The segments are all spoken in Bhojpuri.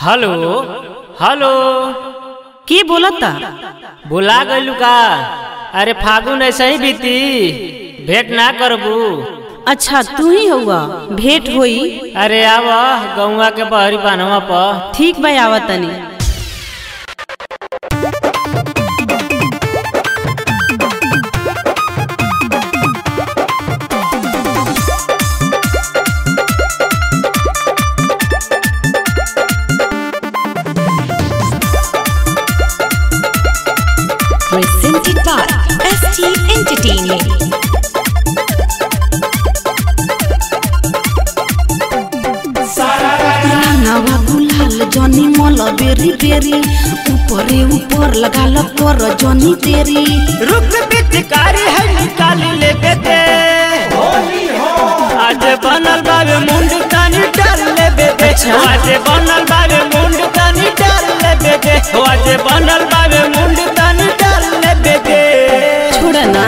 हेलो हेलो के बोलता बुला गइलू का अरे फागुन ऐसे ही बीती भेंट ना करबू अच्छा तू ही हुआ भेंट होई अरे आव गौवा के बहरी बानवा पर ठीक बा आवत तनी presented by ST Entertainment. रंगावा गुलाल जनी मल बेरी बेरी ऊपरे ऊपर लगाल कर जनी तेरी रुक पिचकारी है निकाल ले बेटे आज बनल बाबे मुंड तनी डाल ले बेटे आज बनल बाबे मुंड तनी डाल ले बेटे आज बनल बाबे मुंड तनी डाल ले बेटे छोड़ ना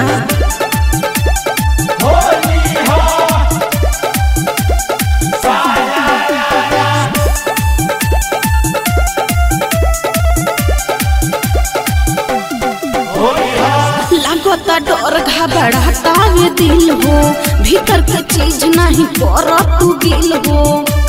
लागता डर घबराता वे दिल हो भीतर के चीज नहीं कर तू गिल हो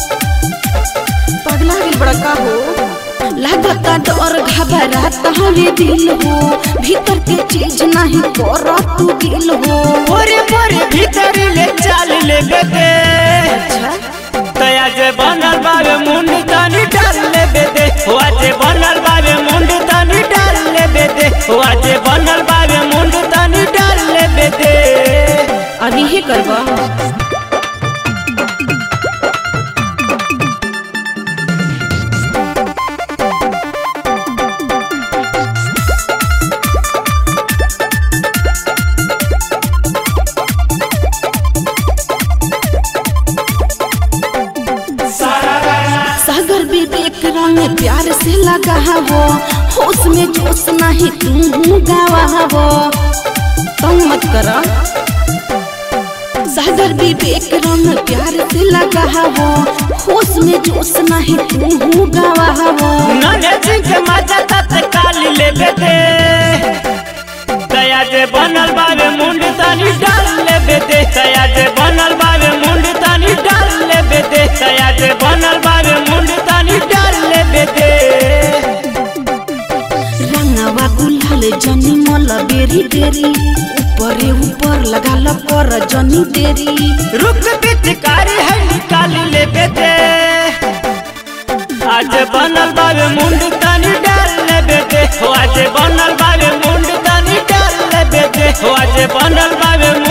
पगला गेल बड़का हो लागता डर घबराता वे दिल हो भीतर के चीज नहीं कर तू गिल हो बोरे बोरे भीतर ले चाल ले बेटे अच्छा तया जे बनल बाबे मुंड तनी डाल ले बेटे आज बनल बाबे मुंड तनी डाल ले बेटे आज बनल बाबे मुंड तनी डाल ले बेटे अभी हे करबा सागर विवेक रंग प्यार से लगा हो होश में जोश नहीं तू गावा हो तंग मत करा सागर विवेक रंग प्यार से लगा हो होश में जोश नहीं तू गावा हो नन्हे सिंह के मजा तत्काल ले बेटे तया जे बनल बाबे मुंड तनी डाल ले बेटे तया जे बनल बाबे मुंड तनी डाल ले बेटे तया जे बनल बाबे मुंड तनी डाल ले बेटे रंगवा गुलाल जनी मल बेरी बेरी ऊपरे ऊपर लगाल कर जनी तेरी रुक पिचकारी है निकाल ले बेटे आज बनल बाबे मुंड तनी डाल ले बेटे आज बनल बाबे मुंड तनी डाल ले बेटे आज बनल बाबे मुंड